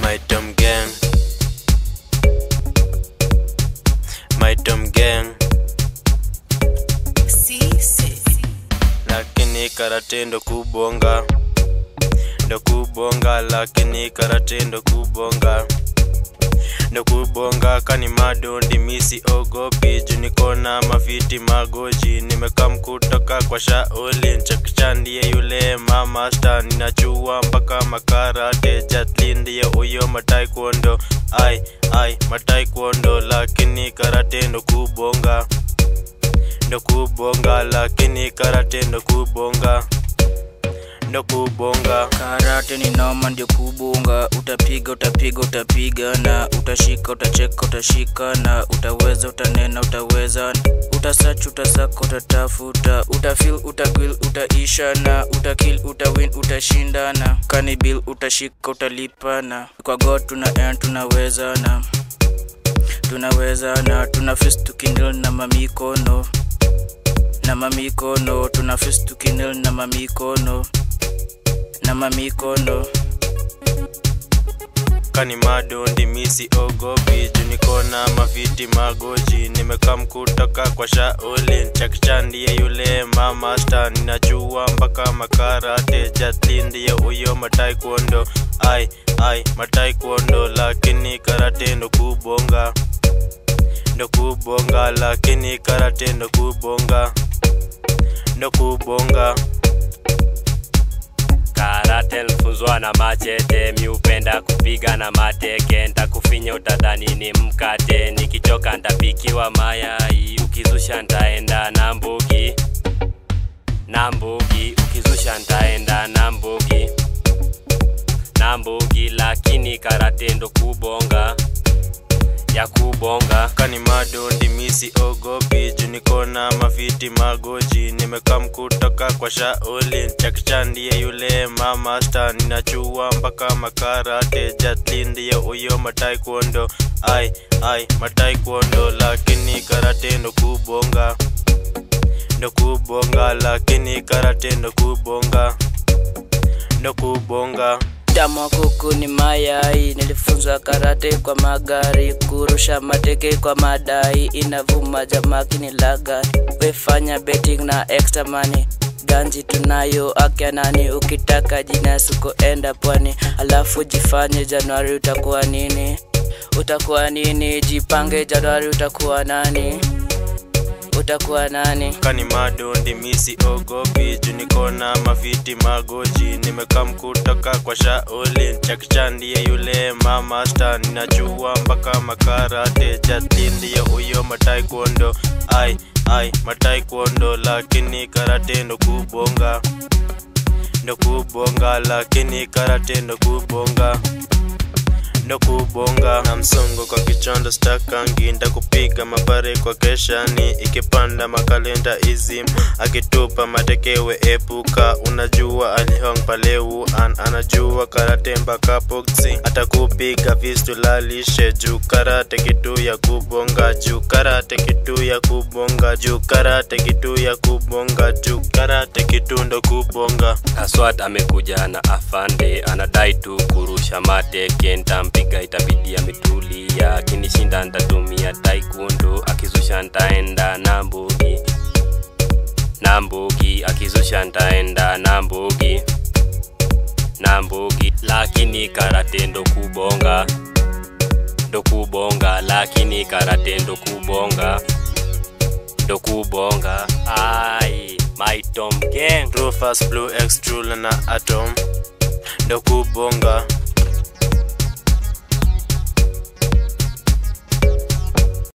My Tom Gang My Tom Gang lakini karate ndo kubonga ndo kubonga lakini karate ndo kubonga ndo kubonga kani madondi misi ogopi junikona mafiti magoji nimekam kutoka kwa shaoli nchakisha ndiye yule mamasta ninachua mpaka makarate jatlin ndiye uyo mataekwondo ai ai mataekwondo lakini karate ndo kubonga ndo kubonga lakini karate ndo kubonga ndo kubonga karate ni noma ndio kubunga utapiga utapiga utapiga na utashika utacheka utashika na utaweza utanena utaweza utasach utasaka utatafuta utafil utagwil utaisha na utakil utawin utashinda na kanibil utashika utalipa na kwa god tuna end tunaweza na tunaweza na tuna fist tukinil na mamikono na mamikono tuna fist tukinil na mamikono na mamikono kani madondi misi ogopi junikona mafiti magoji nimekam kutoka kwa shaolin chakicha ndiye yule mamasta ninachua mpaka makarate jatlin ndiye uyo mataekwondo ai ai mataekwondo lakini karate ndo kubonga ndo kubonga lakini karate ndo kubonga ndo kubonga karate nilifunzwa na machete miupenda kupiga na mateke ntakufinya utadhani ni mkate nikichoka ntapikiwa mayai ukizusha ntaenda na mbugi na mbugi ukizusha ntaenda na mbugi na mbugi lakini karate ndo kubonga ya kubonga kani madondi misi ogopi junikona mafiti magoji nimekam kutoka kwa shaolin chakicha ndiye yule mamasta ninachua mpaka makarate jatlin ndiye uyo mataekwondo ai ai mataekwondo lakini karate ndo kubonga ndo kubonga lakini karate ndo kubonga ndo kubonga Damu kuku ni mayai, nilifunzwa karate kwa magari, kurusha mateke kwa madai, inavuma jamaki ni laga, wefanya betting na extra money ganji tunayo akya nani, ukitaka jina suko enda pwani, alafu jifanye Januari utakuwa nini, utakuwa nini, jipange Januari utakuwa nani, utakuwa nani. kani madondi misi ogopi junikona mafiti magoji nimekam kutoka kwa shaolin chakicha ndiye yule mamasta ninachua mpaka makarate jatlin ndiye uyo mataekwondo ai ai mataekwondo lakini karate ndo kubonga ndo kubonga lakini karate ndo kubonga ndo kubonga na msongo kwa kichondo stakangi ndakupiga mapare kwa keshani ikipanda makalenda izim akitupa matekewe epuka unajua alihong paleu an anajua karate mpaka boxing atakupiga vistulalishe juu karate kitu ya kubonga juu karate kitu ya kubonga juu karate kitu ya kubonga juu karate kitu ndo kubonga aswat amekuja na afande anadai tu kurusha mateke ntampiga itabidi ametulia akinishinda ntatumia taekwondo akizusha ntaenda na mbugi na mbugi akizusha ntaenda na mbugi na mbugi lakini karate ndo kubonga ndo kubonga lakini karate ndo kubonga ndo kubonga ai my tom gang Rufus Blue X True na Atom ndo kubonga